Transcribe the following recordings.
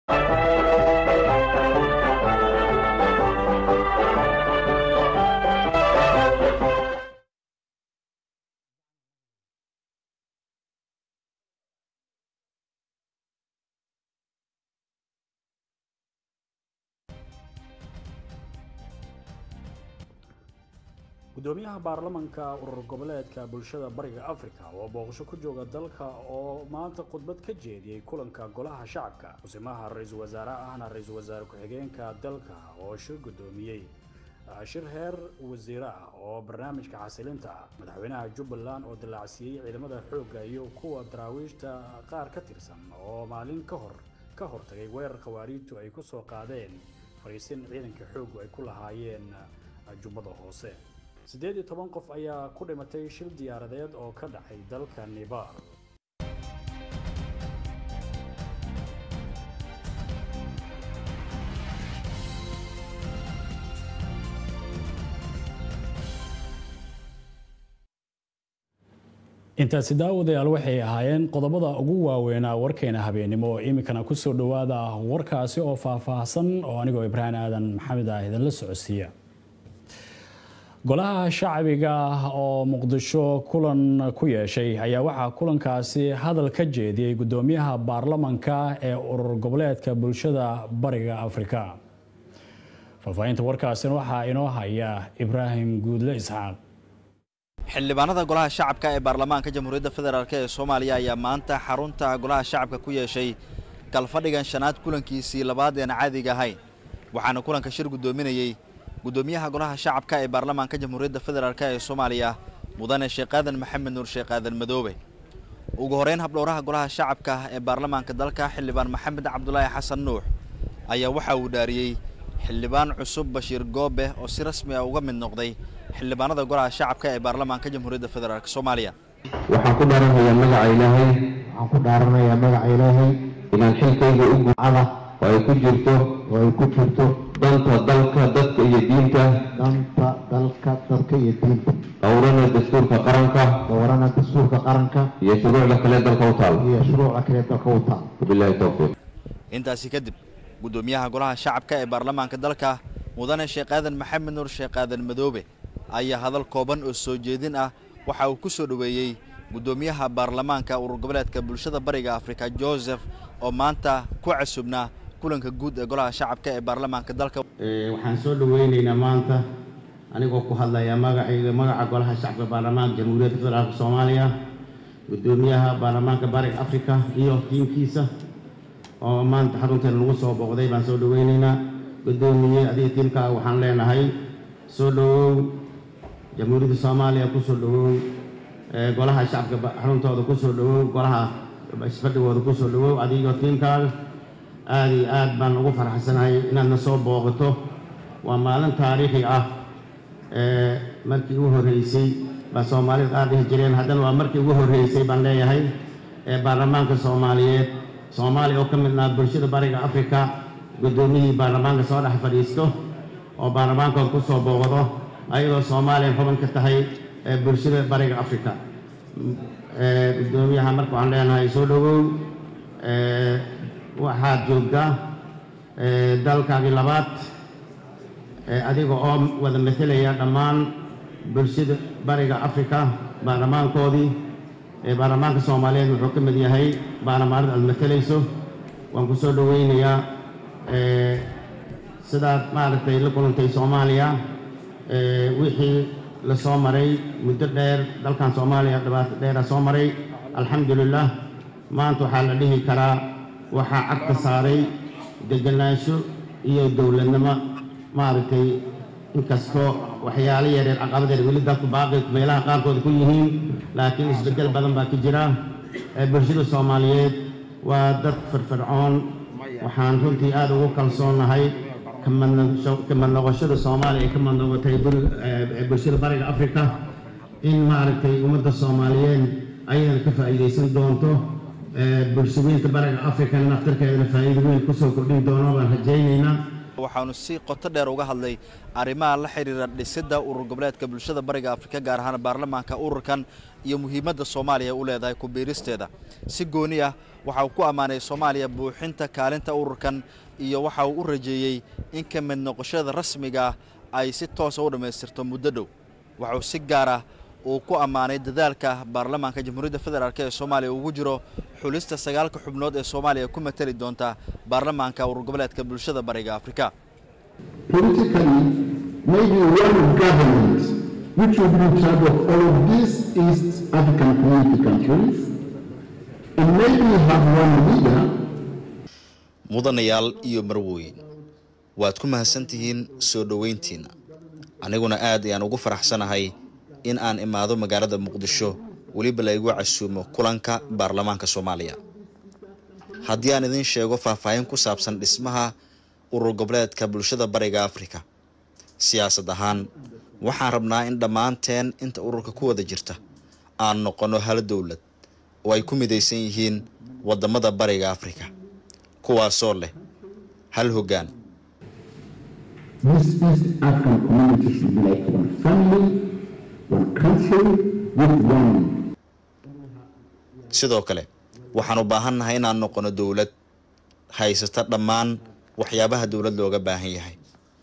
gudoomiyaha baarlamanka urur goboleedka bulshada bariga africa oo booqasho ku jooga dalka oo maanta khudbad ka jeediyey kulanka golaha shacabka kusimaha ra-iisul wasaare ahna ra-iisul wasaare ku-xigeenka dalka oo shir gudoomiyey shir heer wasiire ah oo barnaamijka xasilinta ah madaxweynaha jubbaland oo dilaacsiiyey ciidamada xoogga iyo kuwa daraawiishta qaar ka tirsan oo maalin ka hor ka hortagay weerar khawaariijtu ay ku soo qaadeen fariisin ciidanka xooggu ay ku lahaayeen jubbada hoose siddeed iyo toban qof ayaa ku dhimatay shil diyaaradeed oo ka dhacay dalka nibaal intaasi daawadayaal waxay ahaayeen qodobada ugu waaweynaa warkeena habeenimo oo iminkana kusoo dhowaada warkaasi oo faahfaahsan oo anigoo ibraahim aadan maxamed ah idinla socodsiiya golaha shacbiga oo muqdisho kulan ku yeeshay ayaa waxaa kulankaasi hadal ka jeediyey gudoomiyaha baarlamanka ee urur goboleedka bulshada bariga afrika faahfaahinta warkaasina waxaa inoo haya ibraahim guudle isxaaq xildhibaanada golaha shacabka ee baarlamaanka jamhuuriyadda federaalk ee soomaaliya ayaa maanta xarunta golaha shacabka ku yeeshay galfadhigan shanaad kulankiisii labaad een caadiga ahayn waxaana kulanka shir guddoominayey gudoomiyaha golaha shacabka ee baarlamaanka jamhuuriyadda federaalk ee soomaaliya mudane sheekh aadan maxamed nuur sheekh aadan madoobe ugu horeyn habdhowraha golaha shacabka ee baarlamaanka dalka xildhibaan maxamed cabdulaahi xasan nuux ayaa waxa uu dhaariyey xildhibaan cusub bashiir goobe oo si rasmi ah uga mid noqday xildhibaanada golaha shacabka ee baarlamaanka jamhuuriyadda federaalk soomaaliya waxaan ku dhaaranayaa magaca ilaahay waxaan ku dhaaranayaa magaca ilaahay inaan xilkayga u gucada oo ay ku jirto oo ay ku jirto danta dalka dadka iyo diinta danta dalka dadka iyo diinta dhowrana dastuurka qaranka dhowrana dastuurka qaranka iyo shuruucda kale dalka u taal iyo shuruucda kale dalka u taal wabilaahi towfiiq intaasi kadib gudoomiyaha golaha shacabka ee baarlamaanka dalka mudane sheekh aadan maxamed nuur sheekh aadan madoobe ayaa hadal kooban oo soo jeedin ah waxa uu ku soo dhoweeyey gudoomiyaha baarlamaanka urur goboleedka bulshada bariga afrika joseph oo maanta ku casubnaa kulanka guud ee golaha shacabka ee baarlamaanka dalka waxaan soo dhoweynaynaa maanta anigoo ku hadlaya magacayga magaca golaha shacabka baarlamaanka jamhuuriyadda federaalk soomaaliya gudoomiyaha baarlamaanka bariga afrika iyo tiimkiisa oo maanta xarunteena lagu soo booqday baan soo dhoweynaynaa gudoomiye adiga tiimkaaga waxaan leenahay soo dhowow jamhuuriyadda soomaaliya kusoo dhowow golaha shacabka xaruntooda kusoo dhowow golaha isfadhigooda kusoo dhowow adigoo tiimkaaga aada iyo aad baan ugu faraxsanahay inaadna soo booqato waa maalin taariikhi ah markii ugu horreysay baa soomaalida aad dhihi jireen haddana waa markii ugu horreysay baan leeyahay ee baarlamaanka soomaaliyeed soomaaliya oo ka midnaa bulshada bariga afrika guddoomiyihii baarlamaanka soo dhex fadhiisto oo baarlamaankooda ku soo booqdo ayadoo soomaaliya xuban ka tahay bulshada bariga afrika gudoomiyaha marka waxaan leenahay soo dhowow waxaad joogtaa dalkaagii labaad adiga oo wada metelaya dhammaan bulshada bariga afrika baarlamaankoodii baarlamaanka soomaaliyeed wuxuu ka mid yahay baarlamaanada aad metelayso waan ku soo dhoweynayaa sidaad maaragtay la kulantay soomaaliya wixii la soo maray muddo dheer dalkan soomaaliya dhibaato dheera soo maray alxamdulilah maanta waxaa la dhihi karaa waxaa cagta saaray degenaansho iyo dowladnimo maaragtay inkastoo waxyaalo yareer caqabadeer weli dalku baaqi meelaha qaarkood ku yihiin laakiin isbeddel badan baa ka jira bulshada soomaaliyeed waa dad firfircoon waxaan runtii aada ugu kalsoonahay kamad noqoshada soomaaliya ay ka mad noqotay bulshada bariga afrika in maaragtay ummadda soomaaliyeed ayadana ka faa'iidaysan doonto bulshooyinka bariga afrikana naftarkeedana faa'iido weyn kusoo kordhin doono baan rajaynaynaa waxaanu si qoto dheer uga hadlay arrimaha la xidhiira dhisidda urur goboleedka bulshada bariga afrika gaar ahaan baarlamaanka ururkan iyo muhiimadda soomaaliya u leedahay ku biiristeeda si gooni ah waxa uu ku ammaanay soomaaliya buuxinta kaalinta ururkan iyo waxa uu u rajeeyey in ka mid noqoshada rasmiga ah ay si toosa u dhammaystirto muddo dhow waxauu si gaar ah uu ku ammaanay dadaalka baarlamaanka jamhuuriyadda federaalk ee soomaaliya ugu jiro xulista sagaalka xubnood ee soomaaliya ku matali doonta baarlamaanka urur goboleedka bulshada bariga afrika Politically, maybe one government which will be in charge of all of these East African community countries, and maybe have one leader mudanayaal iyo marwooyin waad ku mahadsantihiin soo dhoweyntiina aniguna aad ayaan ugu faraxsanahay in aan imaado magaalada muqdisho weliba laygu casuumo kulanka baarlamaanka soomaaliya haddii aan idiin sheego faahfaahin ku saabsan dhismaha urur goboleedka bulshada bariga afrika siyaasad ahaan waxaan rabnaa in dhammaanteen inta ururka ku wada jirta aan noqonno hal dowlad oo ay ku midaysan yihiin waddamada bariga afrika kuwaasoo leh hal hoggaan This East African community should be like one family, one country, with one sidoo kale waxaan u baahannahay inaan noqono dowlad haysata dhammaan waxyaabaha dowlad looga baahan yahay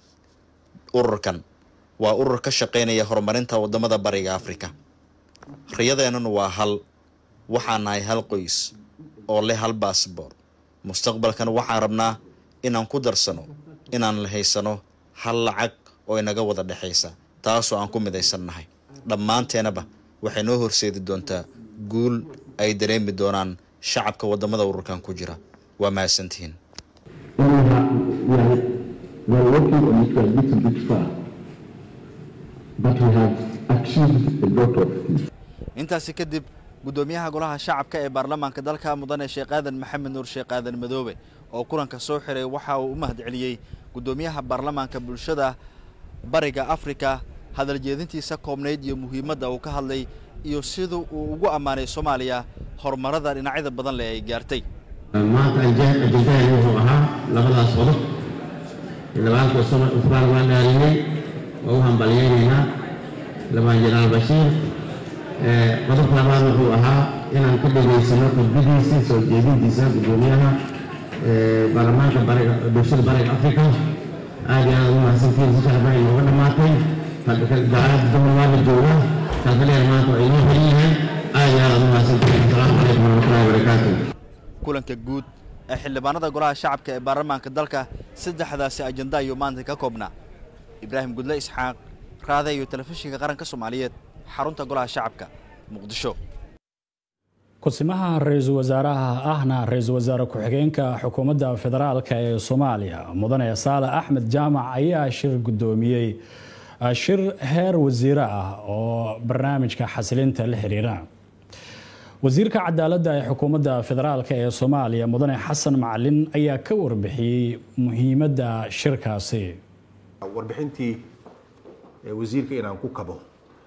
ururkan waa urur ka shaqaynaya horumarinta waddamada bariga afrika riyadeennanu waa hal waxaan nahay hal qoys oo leh hal baasboor mustaqbalkan waxaan rabnaa inaan ku darsano inaan la haysano hal lacag oo inaga wada dhexaysa taasoo aan ku midaysannahay dhammaanteenaba waxay noo horseedi doontaa guul ay dareemi doonaan shacabka waddamada ururkan ku jira waa mahadsantihiin And we are, we are, we are working on it a little bit far. But we have achieved a lot of things. intaasi kadib guddoomiyaha golaha shacabka ee baarlamaanka dalka mudane sheekh aadan maxamed nuur sheekh aadan madoobe oo kulanka soo xiray waxa uu u mahadceliyey guddoomiyaha baarlamaanka bulshada bariga afrika hadal jeedintiisa koobnayd iyo muhiimadda uu ka hadlay iyo siduu uu ugu ammaanay soomaaliya horumarada dhinacyada badan leh ay gaartay maanta ajendaheena wuxuu ahaa labadaas qodob xildhibaanka usmaan waan dhaarinay oo u hambalyaynaynaa xildhibaan jalaal bashiir qodobka labaad wuxuu ahaa inaan ka dhegaysano khudbadiisa soo jeedintiisa guddoomiyaha baarlamaanka bariga bulshada bariga afrika aad iyo aad ugu mahadsantihiin si sharaf ay nooga dhammaatay daacad dumar waa la joogaa kalfadheer maanta waa inoo xiran yahay aad iyo aad ugu mahadsantihiin asalaamu calaykum waraxmatullahi wabarakaatu kulanka guud ee xildhibaanada golaha shacabka ee baarlamaanka dalka saddexdaasi ajenda ayuu maanta ka koobnaa ibraahim gudle isxaaq raade iyo telefishinka qaranka soomaaliyeed xarunta golaha shacabka muqdisho kusimaha ra-iisul wasaaraha ahna ra-iisul wasaare ku-xigeenka xukuumadda federaalk ee soomaaliya mudane saale axmed jaamac ayaa shir guddoomiyey shir heer wasiire ah oo barnaamijka xasilinta la xiriira wasiirka cadaaladda ee xukuumadda federaalk ee soomaaliya mudane xasan macalin ayaa ka warbixiyey muhiimadda shirkaasi warbixintii wasiirka inaan ku kabo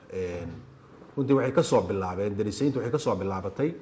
runtii waxay ka soo bilaabeen darisayntu waxay ka soo bilaabatay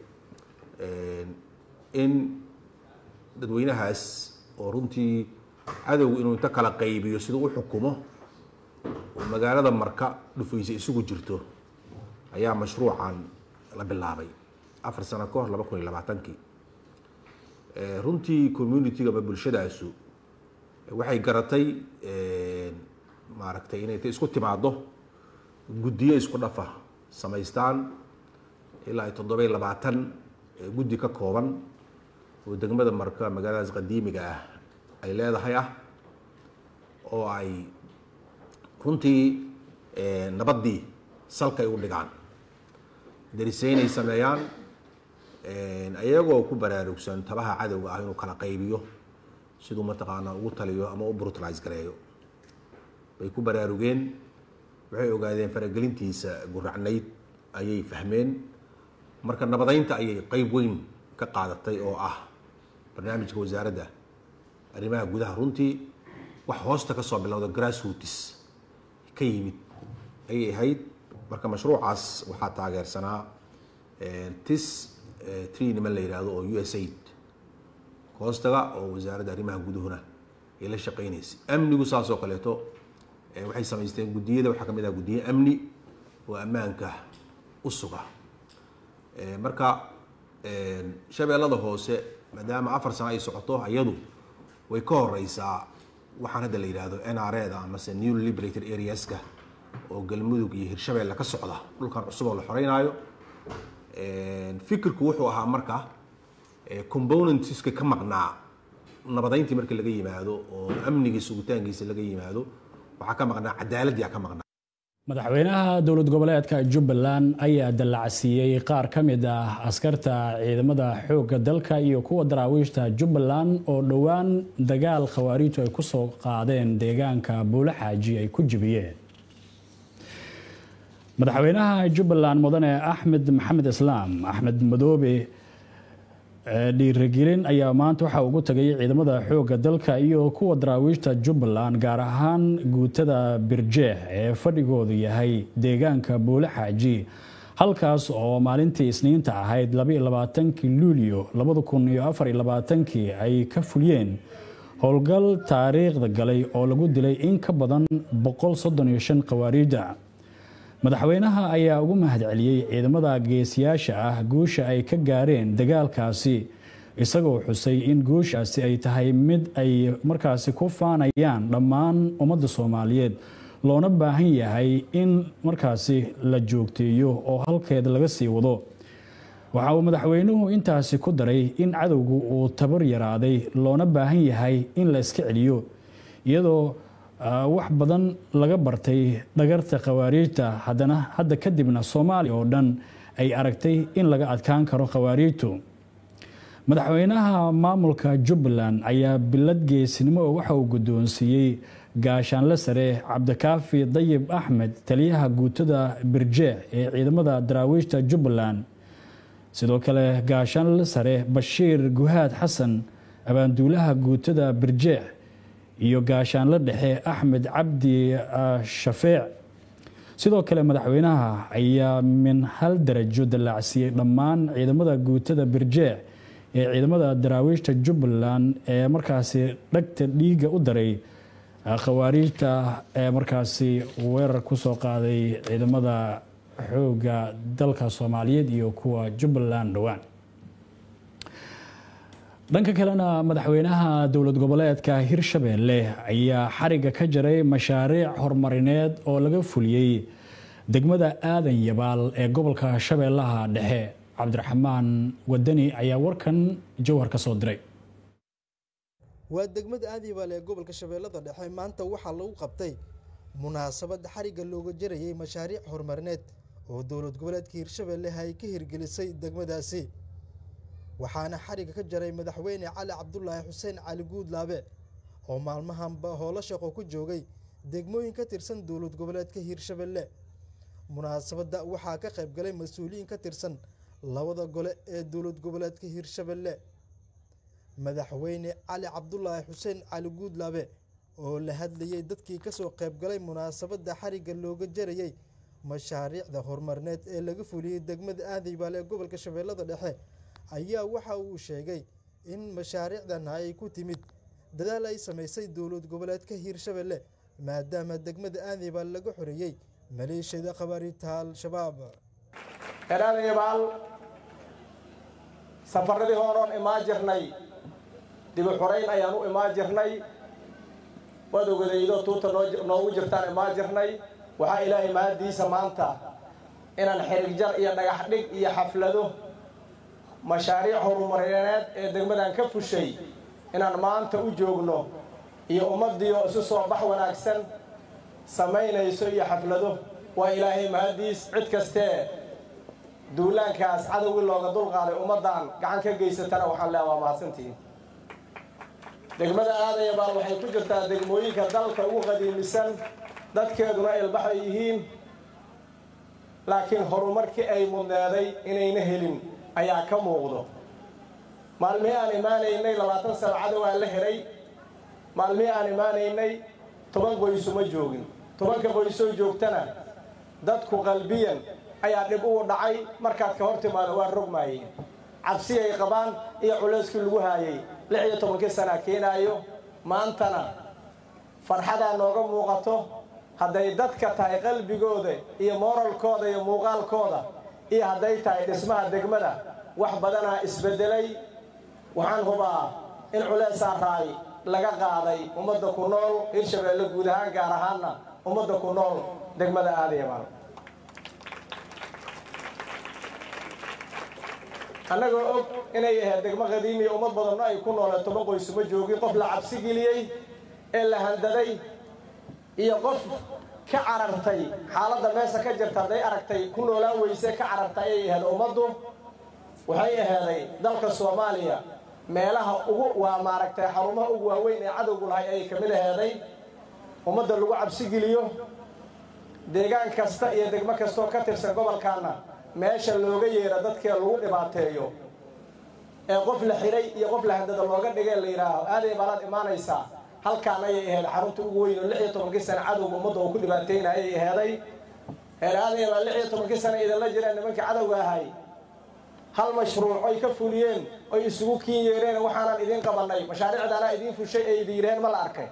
in dadweynahaas oo runtii cadowgu inuu inta kala qaybiyo siduu u xukumo oo magaalada marka dhufaysa isugu jirto ayaa mashruucan la bilaabay afar sano ka hor laba kun iyo labaatankii runtii communitiga ama bulshadaasu waxay garatay maaragtay inay ta isku timaado guddiyo isku dhafa samaystaan ilaa ay toddobiyo labaatan guddi ka kooban oo degmada marka magaaladaas qadiimiga ah ay leedahay ah oo ay runtii nabaddii salka ay u dhigaan dariseynay sameeyaan ayagoo ku baraarugsan tabaha cadowga ah inuu kala qaybiyo siduu mataqaanaa ugu taliyo ama u brutalize gareeyo bay ku baraarugeen waxay ogaadeen faragelintiisa guracnayd ayay fahmeen marka nabadeynta ayay qeyb weyn ka qaadatay oo ah barnaamijka wasaaradda arrimaha gudaha runtii wax hoosta ka soo bilowda grassroots ka yimid ayay ahayd marka mashruucaas waxaa taageersanaa tis tree niman la yidhaahdo oo u s aid hoostaga oo wasaaradda arrimaha guduhuna ay la shaqaynaysay amnigu saas oo kaleeto waxay samaysteen guddiyada waxaa ka mid ah guddiye amni oo ammaanka u suga marka shabeellada hoose maadaama afar sano ay socoto iyadu way ka horeysaa waxaan hadda la yidhaahdo n r eda amase new liberated areaska oo galmudug iyo hirshabeelle ka socda dhulkan cusub oo la xoreynaayo fikirku wuxuu ahaa marka componentska ka maqnaa nabadeyntii marka laga yimaado oo amnigii sugitaankiisa laga yimaado waxaa ka maqnaa cadaaladii ka maqnaa madaxweynaha dowlad goboleedka jubbaland ayaa dallacsiiyey qaar ka mid ah askarta ciidamada xoogga dalka iyo kuwa daraawiishta jubbaland oo dhowaan dagaal khawaariijtu ay kusoo qaadeen deegaanka buulaxaaji ay ku jibiyeen madaxweynaha jubbaland mudane axmed maxamed islaam axmed madoobe dhiirigelin ayaa maanta waxa ugu tagay ciidamada xoogga dalka iyo kuwa daraawiishta jubbaland gaar ahaan guutada birjeex ee fadhigoodu yahay deegaanka buule xaaji halkaas oo maalintii isniinta ahayd labaiyolabaatankii luulyo labada kun iyo afar iyo labaatankii ay ka fuliyeen howlgal taariikhda galay oo lagu dilay in ka badan boqol soddon iyo shan khawaariija madaxweynaha ayaa ugu mahadceliyey ciidamada geesiyaasha ah guusha ay ka gaareen dagaalkaasi isagoo xusay in guushaasi ay tahay mid ay markaasi ku faanayaan dhammaan ummadda soomaaliyeed loona baahan yahay in markaasi la joogteeyo oo halkeeda laga sii wado waxa uu madaxweynuhu intaasi ku daray in cadowgu uu tabar yaraaday loona baahan yahay in la iska celiyo iyadoo wax badan laga bartay dhagarta khawaariijta haddana hadda kadibna soomaaliya oo dhan ay aragtay in laga adkaan karo khawaariijtu madaxweynaha maamulka jubbaland ayaa bilad geesinimo waxa uu guddoonsiiyey gaashaanle sare cabdikaafi dayib axmed taliyaha guutada birjeex ee ciidamada daraawiishta jubbaland sidoo kale gaashaanle sare bashiir guhaad xasan abaanduulaha guutada birjeex iyo gaashaanle dhexe axmed cabdi shafeec sidoo kale madaxweynaha ayaa min hal darajo dallaacsiiyey dhammaan ciidamada guutada birjeex ee ciidamada daraawiishta jubbaland ee markaasi dhagta dhiiga u daray khawaariijta ee markaasi weerar kusoo qaaday ciidamada xoogga dalka soomaaliyeed iyo kuwa jubbaland dhowaan dhanka kalena madaxweynaha dowlad goboleedka hirshabeelle ayaa xariga ka jaray mashaariic horumarineed oo laga fuliyey degmada aadan yabaal ee gobolka shabeellaha dhexe cabdiraxmaan wadani ayaa warkan jowhar ka soo diray waa degmada aadiyabaal ee gobolka shabeellada dhexe maanta waxaa lagu qabtay munaasabad xariga looga jarayay mashaariic horumarineed oo dowlad goboleedka hirshabeelle ay ka hirgelisay degmadaasi waxaana xariga ka jaray madaxweyne cali cabdulaahi xuseen cali guudlaabe oo maalmahanba howlo shaqo ku joogay degmooyin ka tirsan dowlad goboleedka hiirshabelle munaasabadda waxaa ka qayb galay mas-uuliyiin ka tirsan labada gole ee dowlad goboleedka hiirshabelle madaxweyne cali cabdulaahi xuseen cali guudlaabe oo la hadlayay dadkii kasoo qayb galay munaasabadda xariga looga jarayay mashaariicda horumarineed ee laga fuliyey degmada aadaybaal ee gobolka shabeellada dhexe ayaa waxa uu sheegay in mashaariicdan ay ku timid dadaal ay samaysay dowlad goboleedka hiirshabelle maadaama degmada aadaybaal laga xoreeyey maleeshiyada khabaariita al-shabaab eraadayabaal safaradii horeon imaan jirnay dibi xorayn ayaan u imaan jirnay waad ogadaydo tuuta noogu jirtaan imaan jirnay waxaa ilaahay mahaddiisa maanta inaan xirigjar iyo dhagax dhig iyo xaflado mashaariic horumarineed ee degmadan ka fushay inaan maanta u joogno iyo ummaddiioo isu soo bax wanaagsan samaynayso iyo xaflado waa ilaahay mahaddiis cid kastee duulaankaas cadowgii looga dulqaaday ummaddan gacan ka geysatana waxaan leeha waa mahadsantihiin degmada aadayabaal waxay ku jirtaa degmooyinka dalka ugu qadiimisan dadkeeduna ilbax ay yihiin laakiin horumarkii ay mudneeday inayna helin ayaa ka muuqdo maalmihii aan imaanaynay labaatan sano cadowaa la helay maalmihii aan imaanaynay toban qoysu ma joogin tobanka qoysoo joogtana dadku qalbiyan ayaa dhib ugu dhacay markaad ka hor timaado waa rogmaayeen cabsi ay qabaan iyo culayskii lagu haayay lix iyo tobankii sanaa keenaayo maantana farxadaa nooga muuqato hadday dadka tahay qalbigooda iyo mooralkooda iyo muuqaalkooda iyo hadday tahay dhismaha degmada wax badanaa isbeddelay waxaan hubaa in culeesaa raay laga qaaday ummadda ku nool hirshabeelle guud ahaan gaar ahaanna ummadda ku nool degmada aadayamaan annagoo og inay ahayd degmo qadiimiya ummad badanno ay ku nooleen toban qoysuma joogin qof la cabsi geliyey ee la handaday iyo qof ka carartay xaaladda meesha ka jirta hadday aragtay ku noolaan weyse ka carartay ayay ahayd ummaddu waxay aheeday dalka soomaaliya meelaha ugu waa maaragtay xarumaha ugu waaweyn ee cadowgu lahay ayay ka mid aheeday ummadda lagu cabsigeliyo deegaan kasta iyo degmo kastaoo ka tirsan gobolkaana meesha looga yeera dadkee lagu dhibaateeyo ee qof la xidhay iyo qof la handada looga dhigay la yidhaaho aaday baalaad imaanaysaa halkaan ayay ahayd xarunta ugu weyn oo lix iyo tobankii sane cadowga ummadda uu ku dhibaateyna ayay aheeday heer aaday baa lix iyo tobankii sane idinla jireen nimankii cadowga ahay hal mashruuc oy ka fuliyeen oy isugu kiin yeereen waxaanan idiin qabannay mashaariicdaanaa idiin fushay ay idin yidhaheen ma la arkay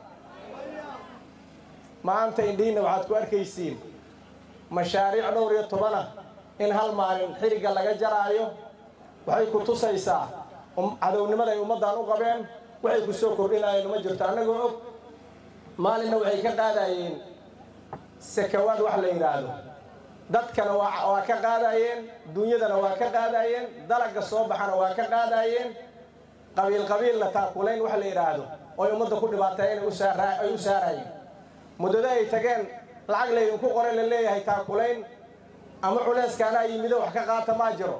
maanta indhihiinna waxaad ku arkaysiin mashaariic dhowr iyo tobana in hal maalin xirigga laga jaraayo waxay ku tusaysaa cadownimada ay ummaddan u qabeen waxay ku soo kordhinayeen ma jirto annagoo og maalinna waxay ka qaadayeen sakawaad wax la yidhaahdo dadkana waa ka qaadayeen dunyadana waa ka qaadayeen dalagga soo baxana waa ka qaadayeen qabiil qabiilna taakulayn wax la yidhaahdo ooy ummadda ku dhibaateeyen ay u saarayeen muddada ay tageen lacag laydinku qoray la leeyahay taakulayn ama culeyskaanaa yimido wax ka qaata maa jiro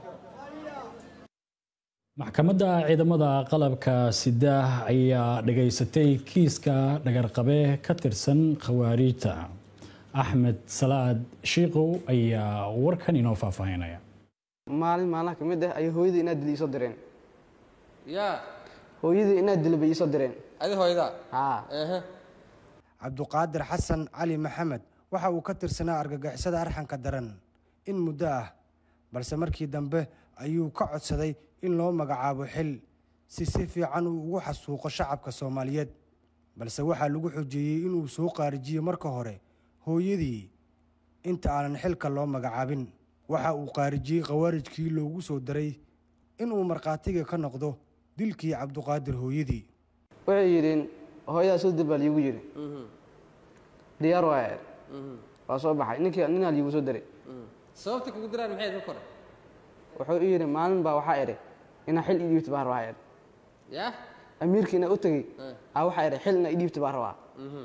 maxkamadda ciidamada qalabka sida ayaa dhagaysatay kiiska dhagarqabe ka tirsan khawaariijta axmed salaad shiikow ayaa warkan inoo faahfaahinaya maalin maalmaha ka mid ah ayay hooyadii inaad dili iisoo direen yaa hooyadii inaad dili bay iisoo direen adi hooyada haa ehe cabduqaadir xasan cali maxamed waxa uu ka tirsanaa argagixisada arxanka daran in muddo ah balse markii dambe ayuu ka codsaday in loo magacaabo xil si si fiican uu ugu xasuuqo shacabka soomaaliyeed balse waxaa lagu xojeeyey inuu soo qaarijiyo marka hore hooyadii inta aanan xilka loo magacaabin waxa uu qaarijiyey khawaarijkii loogu soo daray inuu markhaatiga ka noqdo dilkii cabduqaadir hooyadii waxay yidhiin hooyadaa soo dil baa liigu yidhi diyaar waa waa soo baxay ninkii ninaa liigu soo daray sababta kugu diraan maxay ka kore wuxuu i yidhi maalin baa waxaa idhi inaa xil ii dhiibta baa rabaa idhi yaa amiirkii inaa u tegey aa waxaa idhi xil inaa ii dhiibta baa rabaa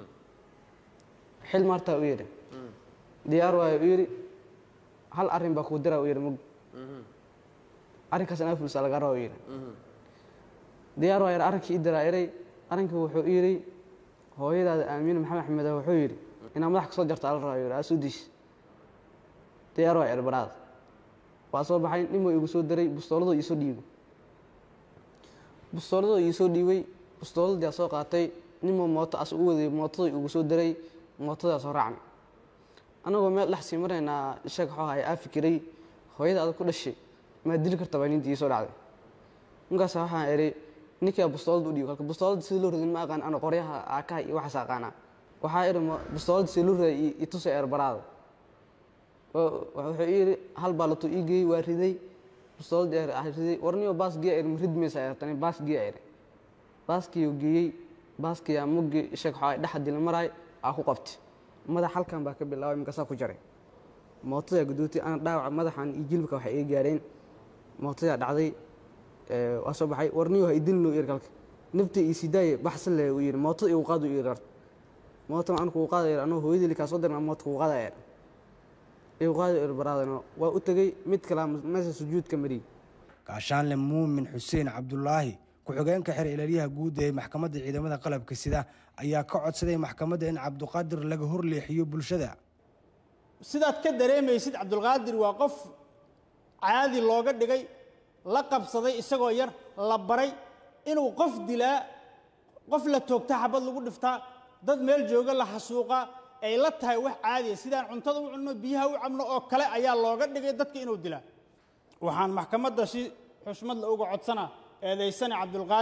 xil maartaa u yidhi diyaar waayo u yidhi hal arrin baa kuu diraa u yidhi mug arrinkaas inaa fulsaa lagaa raba u yidhi diyaar waa yidhi arrinkii ii diraa iray arrinkii wuxuu u yidhi hooyadaada aamiin maxamed axmed ah wuxuu yidhi inaa madax ka soo jarta ala raba yidhi aa soo diis diyaar waa yidhi baraad waa soo baxay nin buu igu soo daray bustooladoo iisoo dhiibay bustooladoo iisoo dhiibay bustooladii soo qaatay ninbuu mooto as u waday mootadoo igu soo daray mootadaa soo raacnay annagoo meel dhex sii maraynaa sheeg xoo haya aa fikiray hooyada adag ku dhashay maa dili karta baa nintii iisoo dhacday markaas waxaan idhi ninkaa bustoolada u dhiibo kalka bustoolada sida loo radin ma aqaan ano qoryaha aakaha iyo waxaas aqaanaa waxaa idhi bustoolada sida loo raday itusa eerbaraada wuxuu ii yidhi hal baalato ii geeyey waa riday bustooladii eer ah riday warniyo baasgiya eer rid maysa eertani baasgiya eer baaskiyuu geeyey baaskiyaa muggi sheeg xoo dhexa dila maraay aa ku qabtay madax halkan baa ka bilaabay markaasaa ku jaray mootadaa gudootay ana dhaawaca madaxan iyo jilbka waxay iga gaadheen mootadaa dhacday waa soo baxay warniyo ha idin loo kalka nafta iyo sidaaye baxsan le uu yidhi mootada igu qaad uu yidhi karta mootan aan kugu qaadaya anuu hooyadii kaa soo dirna moota kugu qaadaya igu qaadi irbaraadano waa u tegey mid kalaa meesha sujuudka mariyey gaashaanle muumin xuseen cabdulaahi ku-xigeenka xer ilaalyaha guud ee maxkamadda ciidamada qalabka sida ayaa ka codsaday maxkamadda in cabduqaadir laga horleexiyo bulshada sidaad ka dareemaysid cabdulqaadir waa qof caadi looga dhigay la qabsaday isagoo yar la baray inuu qof dilaa qof la toogta xabad lagu dhiftaa dad meel jooga la xasuuqaa ay la tahay wax caadiya sidaan cuntada u cunno biyaha u cabno oo kale ayaa looga dhigay dadka inuu dilaa waxaan maxkamadda si xushmad la uga codsanaa eedaysane cabdulqaadir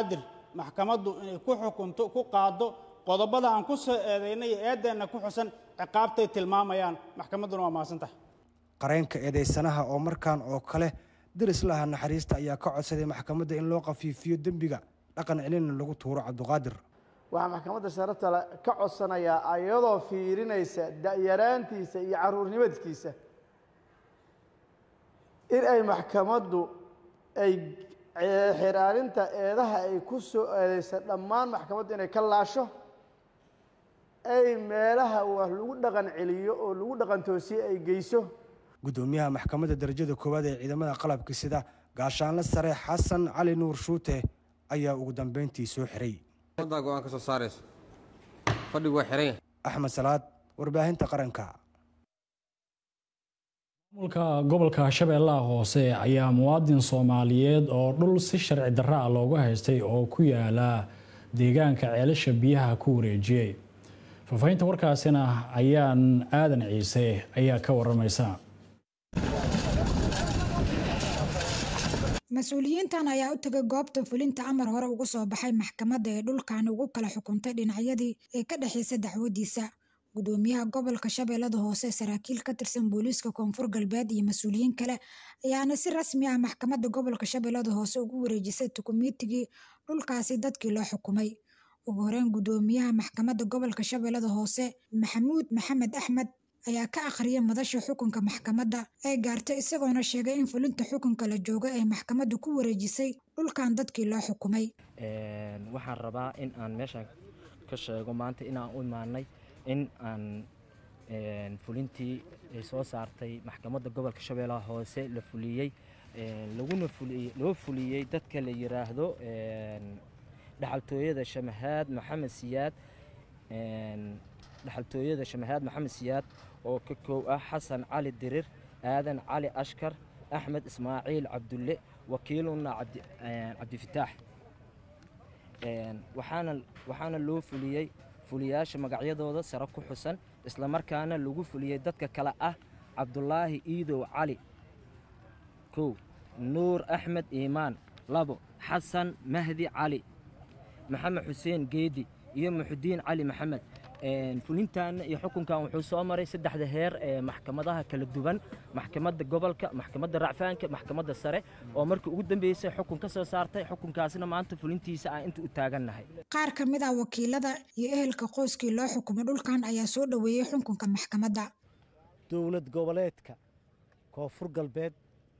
maxkamaddu inay ku xukunto ku qaado qodobada aan ku soo eedaynay iyo eeddeenna ku xusan ciqaabtay tilmaamayaan maxkamadduna waa mahadsantahay qareenka eedeysanaha oo markaan oo kale deris laha naxariista ayaa ka codsaday maxkamadda in loo khafiifiyo dembiga dhaqan celinna lagu tuuro cabduqaadir waxaa maxkamadda sharafta le ka codsanayaa ayadoo fiirinaysa da'yaraantiisa iyo caruurnimadiisa in ay maxkamaddu ay xiraarinta eedaha ay ku soo eedeysa dhammaan maxkamaddu inay ka laasho ay meelaha wax lagu dhaqan celiyo oo lagu dhaqan toosiye ay geyso guddoomiyaha maxkamadda darajada koowaad ee ciidamada qalabka sida gaashaanle sare xasan cali nuur shuute ayaa ugu dambeyntii soo xiray daa go-aan ka soo saarayso fadhigu waa xiran yahay axmed salaad warbaahinta qaranka maamulka gobolka shabeellaha hoose ayaa muwaadin soomaaliyeed oo dhul si sharci darra ah loogu haystay oo ku yaala deegaanka ceelasha biyaha ku wareejiyey faahfaahinta warkaasina ayaan aadan ciise ayaa ka waramaysa mas-uuliyiintan ayaa u tegay goobta fulinta amar hore ugu soo baxay maxkamadda ee dhulkan ugu kala xukuntay dhinacyadii ee ka dhexaysa dacwadiisa gudoomiyaha gobolka shabeellada hoose saraakiil ka tirsan booliiska koonfur galbeed iyo mas-uuliyiin kale ayaana si rasmi ah maxkamadda gobolka shabeellada hoose ugu wareejisay tukumiitigii dhulkaasi dadkii loo xukumay ugu horeyn gudoomiyaha maxkamadda gobolka shabeellada hoose maxamuud maxamed axmed ayaa ka akhriyay madasha xukunka maxkamadda ay gaartay isagoona sheegay in fulinta xukunka la jooga ay maxkamaddu ku wareejisay dhulkan dadkii loo xukumay waxaan rabaa in aan meeshan ka sheego maanta inaan u imaanay in aan fulintii ay soo saartay maxkamadda gobolka shabeellaha hoose la fuliyey laguna fuliyey loo fuliyey dadka la yiraahdo dhaxaltooyada shamahaad maxamed siyaad dhaxaltooyada shamahaad maxamed siyaad oo ka koow ah xasan cali dirir aadan cali ashkar axmed ismaaciil cabdulle wakiiluna cabdifataax waxaana waxaana loo fuliyey fuliyaasha magacyadooda sare ku xusan islamarkaana lagu fuliyey dadka kale ah cabdulaahi iidow cali kow nuur axmed iimaan labo xasan mahdi cali maxamed xuseen geedi iyo muxudiin cali maxamed fulintan iyo xukunkan wuxuu soo maray saddexda heer ee maxkamadaha kala duwan maxkamadda gobolka maxkamadda racfaanka maxkamadda sare oo markii ugu dambeysay xukun ka soo saartay xukunkaasna maanta fulintiisa aan inta u taagannahay qaar ka mid ah wakiilada iyo ehelka qoyskii loo xukumay dhulkan ayaa soo dhoweeyey xukunka maxkamadda dowlad goboleedka koonfur galbeed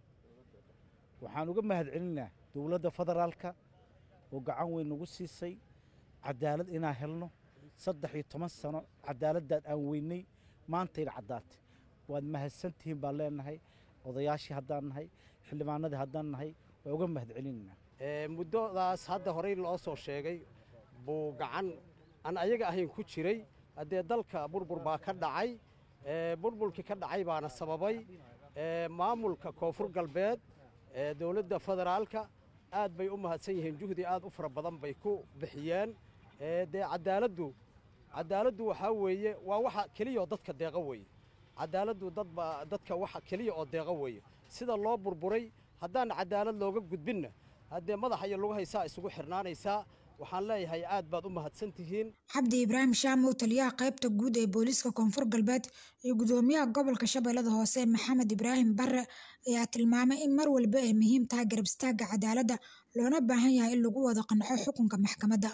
waxaan uga mahadcelinaynaa dowladda federaalka oo gacan weyn nagu siisay cadaalad inaan helno saddex iyo toban sano cadaaladdaad aan weynay maantayna caddaatay waad mahadsantihiin baan leenahay odayaashii haddaan nahay xildhibaanadii haddaan nahay waa uga mahadcelinaynaa muddadaas hadda horey loo soo sheegay buu gacan aan ayaga ahayn ku jiray haddee dalka burbur baa ka dhacay burburkii ka dhacay baana sababay maamulka koonfur galbeed dowladda federaalka aad bay u mahadsan yihiin juhdi aad u fara badan bay ku bixiyeen dee cadaaladdu cadaaladdu waxaa weeye waa waxa keliya oo dadka deeqa weeye cadaaladdu dadba dadka waxa keliya oo deeqa weeye sida loo burburay haddaan cadaalad looga gudbinna haddee madaxa iyo lagu haysaa isugu xirnaanaysaa waxaan leeyahay aad baad u mahadsan tihiin cabdi ibraahim shaamow taliyaha qaybta guud ee booliiska koonfur galbeed iyo gudoomiyaha gobolka shabeellada hoose maxamed ibraahim barre ayaa tilmaamay in mar walba ay muhiim tahay garab istaagga cadaaladda loona baahan yahay in lagu wada qanxo xukunka maxkamadda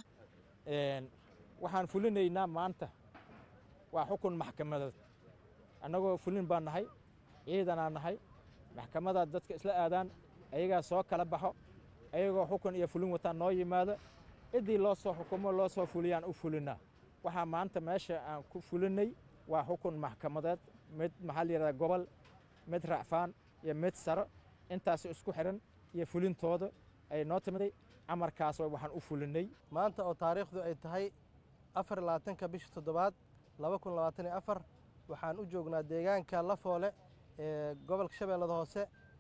waxaan fulinaynaa maanta waa xukun maxkamadeed annagoo fulin baan nahay ciidanaa nahay maxkamadaad dadka isla aadaan ayagaa soo kala baxo ayagoo xukun iyo fulin wataan noo yimaado ciddii loo soo xukumo loo soo fuliyaan u fulinaa waxaa maanta meesha aan ku fulinay waa xukun maxkamadeed mid maxaa la yidhahdaa gobol mid racfaan iyo mid saro intaas isku xiran iyo fulintooda ay noo timiday amarkaas waxaan u fulinay maanta oo taariikhdu ay tahay afar labaatanka bisha toddobaad laba kun labaatan iyo afar waxaan u joognaa deegaanka lafoole ee gobolka shabeellada hoose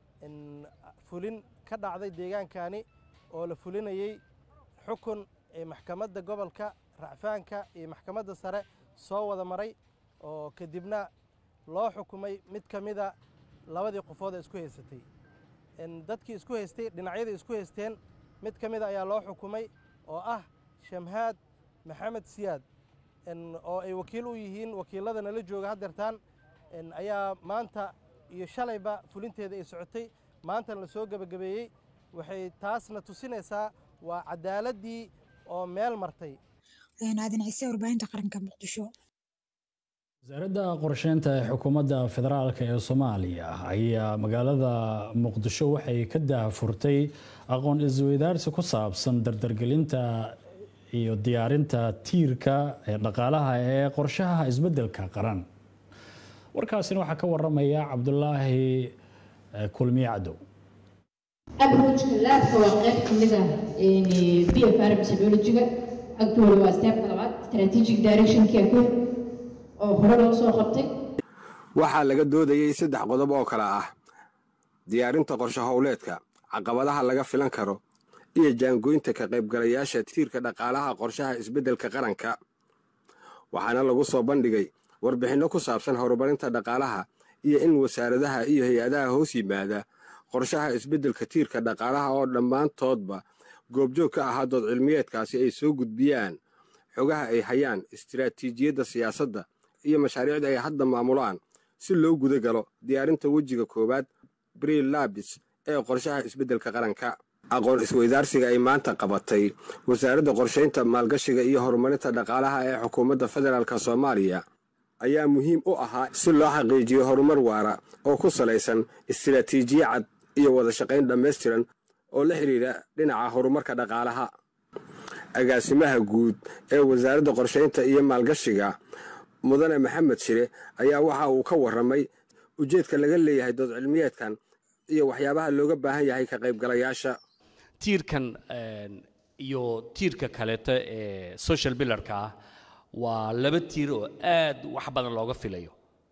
fulin ka dhacday deegaankani oo la fulinayey xukun ee maxkamadda gobolka racfaanka iyo maxkamadda sare soo wada maray oo kadibna loo xukumay mid ka mida labadii qofood ee isku haysatay dadkii isku haystay dhinacyadii isku haysteen mid ka mida ayaa loo xukumay oo ah shamhaad maxamed siyaad oo ay wakiil u yihiin wakiilada nala jooga haddeertaan ayaa maanta iyo shalayba fulinteeda ay socotay maantana la soo gebagabeeyey waxay taasna tusinaysaa waa cadaaladii oo meel martay aadan ciise warbaahinta qaranka muqdisho wasaaradda qorsheynta ee xukuumadda federaalk ee soomaaliya ayaa magaalada muqdisho waxay ka daahfurtay aqoon isweydaarsi ku saabsan dardargelinta iyo diyaarinta tiirka ee dhaqaalaha ee qorshaha isbeddelka qaran warkaasina waxaa ka waramaya cabdulaahi kulmiye cadow abrojka laabka waa qayb ka mid ah b f r methodologiga agtooda waa steebka labaad strategic directionka ku oo hore loo soo qabtay waxaa laga doodayey saddex qodob oo kale ah diyaarinta qorshe howleedka caqabadaha laga filan karo iyo jaangoynta ka qaybgalayaasha tiirka dhaqaalaha qorshaha isbeddelka qaranka waxaana lagu soo bandhigay warbixinno ku saabsan horumarinta dhaqaalaha iyo in wasaaradaha iyo hay-adaha hoos yimaada qorshaha isbeddelka tiirka dhaqaalaha oo dhammaantoodba goobjoog ka ahaa dood cilmiyeedkaasi ay soo gudbiyaan xogaha ay hayaan istiraatiijiyadda siyaasadda iyo mashaariicda ay hadda maamulaan si loo guda galo diyaarinta wejiga koowaad briil labis ee qorshaha isbeddelka qaranka aqoon isweydaarsiga ay maanta qabatay wasaaradda qorshaynta maalgashiga iyo horumarinta dhaqaalaha ee xukuumadda federaalk soomaaliya ayaa muhiim u ahaa si loo xaqiijiyo horumar waara oo ku salaysan istiraatiijiye cad iyo wada shaqayn dhammaystiran oo la xidhiidha dhinaca horumarka dhaqaalaha agaasimaha guud ee wasaaradda qorshaynta iyo maalgashiga mudane maxamed shire ayaa waxa uu ka warramay ujeedka laga leeyahay dood cilmiyeedkan iyo waxyaabaha looga baahan yahay ka qaybgalayaasha tiirkan iyo tiirka kaleeto ee social billarka ah waa laba tiir oo aad wax badan looga filayo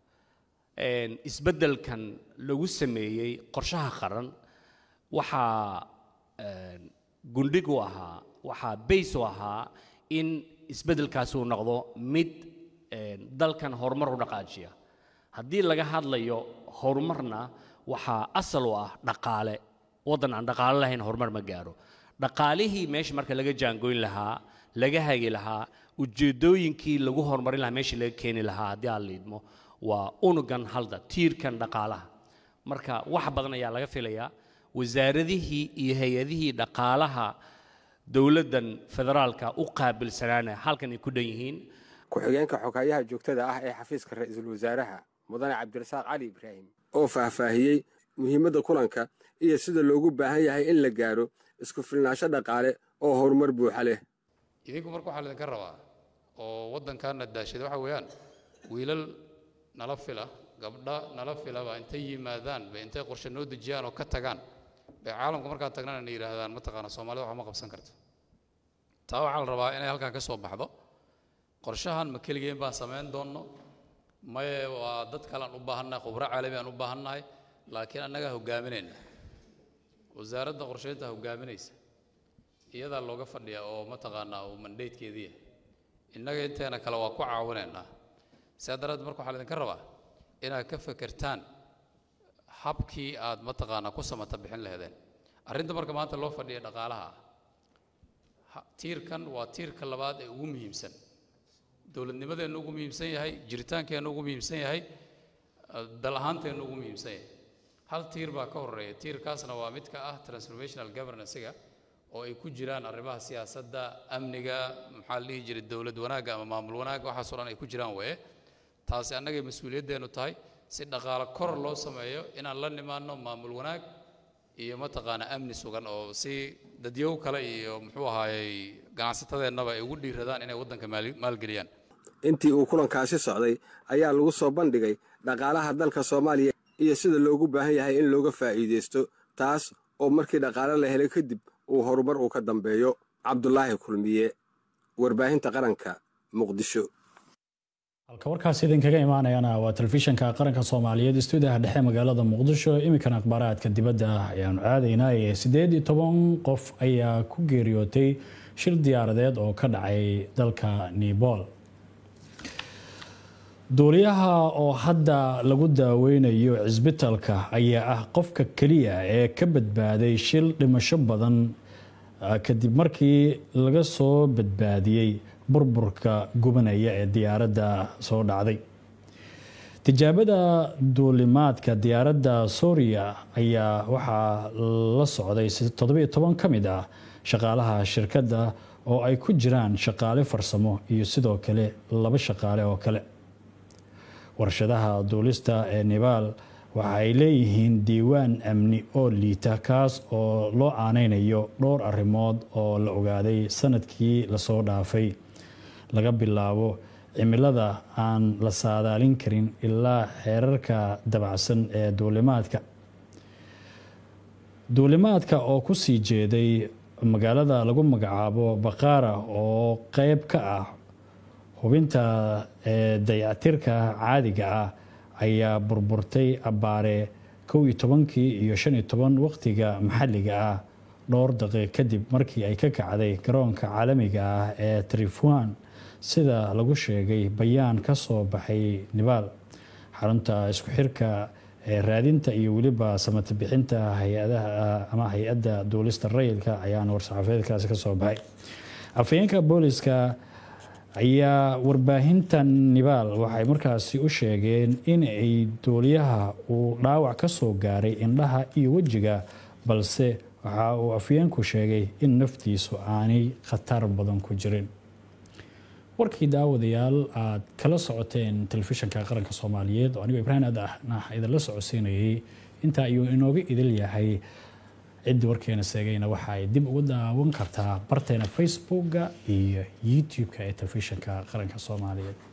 isbeddelkan lagu sameeyey qorshaha qaran waxaa gundhig u ahaa waxaa bays u ahaa in isbeddelkaasi uu noqdo mid dalkan horumar u dhaqaajiya haddii laga hadlayo horumarna waxaa asal u ah dhaqaale waddan aan dhaqaale lahayn horumar ma gaaro dhaqaalihii meesha marka laga jaangoyn lahaa laga hagi lahaa ujeeddooyinkii lagu horumarin lahaa meeshii laga keeni lahaa haddii aan liidmo waa unugan halda tiirkan dhaqaalaha marka wax badan ayaa laga filayaa wasaaradihii iyo hay-adihii dhaqaalaha dowladdan federaalka u qaabilsanaana halkan ay ku dhan yihiin ku-xigeenka xoghayaha joogtada ah ee xafiiska ra-iisul wasaaraha mudane cabdirasaaq cali ibraahim oo faahfaahiyey muhiimadda kulanka iyo sida loogu baahan yahay in la gaaro isku filnaansho dhaqaale oo horumar buuxa leh idinku marka waxaa laydinka rabaa oo waddankaana daashada waxa weeyaan wiilal nala fila gabdha nala filaba intay yimaadaan bay intay qorshe noo dejiyaan oo ka tagaan bay caalamka markaad tagnaan na yidhaahdaan mataqaana soomaalida wax ma qabsan karto taa waxaa la rabaa inay halkaa ka soo baxdo qorshahan ma keligeen baan samayn doonno maye waa dad kalean u baahannahay khubro caalami aan u baahannahay laakiin annagaa hoggaaminayna wasaaradda qorshaynta hoggaaminaysa iyadaa looga fadhiyaa oo mataqaanaa uu mandatekeedii yahay innaga inteena kale waa ku caawinaynaa sidaa daraaddeed marka waxaa laydinka rabaa inaad ka fekertaan habkii aad mataqaanaa ku samata bixin laheedeen arrinta marka maanta loo fadhiya dhaqaalaha ah tiirkan waa tiirka labaad ee ugu muhiimsan dowladnimadeennu ugu muhiimsan yahay jiritaankeennu ugu muhiimsan yahay dal ahaanteennu ugu muhiimsan yahay hal tiir baa ka horeeya tiirkaasna waa midka ah transformational governansiga oo ay ku jiraan arrimaha siyaasadda amniga maxaa la dhihi jiray dowlad wanaagga ama maamul wanaagga waxaasoo dhan ay ku jiraan weye taasi annagay mas-uuliyaddeenu tahay si dhaqaalo kor loo sameeyo inaan la nimaanno maamul wanaag iyo mataqaana amni sugan oo si dadyow kale iyo muxuu ahaayey ganacsatadeennaba ay ugu dhiiradaan inay waddanka maalgeliyaan intii uu kulankaasi socday ayaa lagu soo bandhigay dhaqaalaha dalka soomaaliya iyo sida loogu baahan yahay in looga faa'iidaysto taas oo markii dhaqaale la helay kadib uu horumar uu ka dambeeyo cabdulaahi kulmiye warbaahinta qaranka muqdisho halka warkaas idinkaga imaanayana waa telefishanka qaranka soomaaliyeed istuudiyaha dhexe magaalada muqdisho iminkana akhbaaraadka dibadda ah ayaanu aadaynaa ee siddeed iyo toban qof ayaa ku geeriyootay shir diyaaradeed oo ka dhacay dalka nebol duuliyaha oo hadda lagu daaweynayo cisbitalka ayaa ah qofka keliya ee ka badbaaday shil dhimasho badan kadib markii laga soo badbaadiyey burburka gubanaya ee diyaaradda soo dhacday tijaabada duulimaadka diyaaradda suuriya ayaa waxaa la socday toddobiyo toban ka mid ah shaqaalaha shirkadda oo ay ku jiraan shaqaale farsamo iyo sidoo kale laba shaqaale oo kale warshadaha duulista ee nebaal waxa ay leeyihiin diiwaan amni oo liita kaas oo loo aaneynayo dhowr arrimood oo la ogaaday sanadkii lasoo dhaafay laga bilaabo cimilada aan la saadaalin karin ilaa xeerarka dabacsan ee duulimaadka duulimaadka oo ku sii jeeday magaalada lagu magacaabo baqaara oo qeyb ka ah hubinta ee dayactirka caadiga ah ayaa burburtay abbaare kow iyo tobankii iyo shan iyo toban waqtiga maxalliga ah dhowr daqiiq kadib markii ay ka kacday garoonka caalamiga ah ee trifuan sida lagu sheegay bayaan ka soo baxay nibaal xarunta isku xirka ee raadinta iyo weliba samata bixinta hay-adaha ama hay-adda duulista rayilka ayaana war-saxaafeedkaasi ka soo baxay afhayeenka booliska ayaa warbaahintan nibaal waxay markaasi u sheegeen in ay duuliyaha uu dhaawac ka soo gaaray indhaha iyo wejiga balse waxa uu afyeenku sheegay in naftiisu aanay khatar badan ku jirin warkii daawadayaal aad kala socoteen telefishanka qaranka soomaaliyeed oo anigoo ibraahim aad ahna idinla socodsiinayay intaa ayuu inooga idil yahay ciddii warkeena seegayna waxa ay dib ugu daawan kartaa barteena facebooka iyo youtube-ka ee telefishanka qaranka soomaaliyeed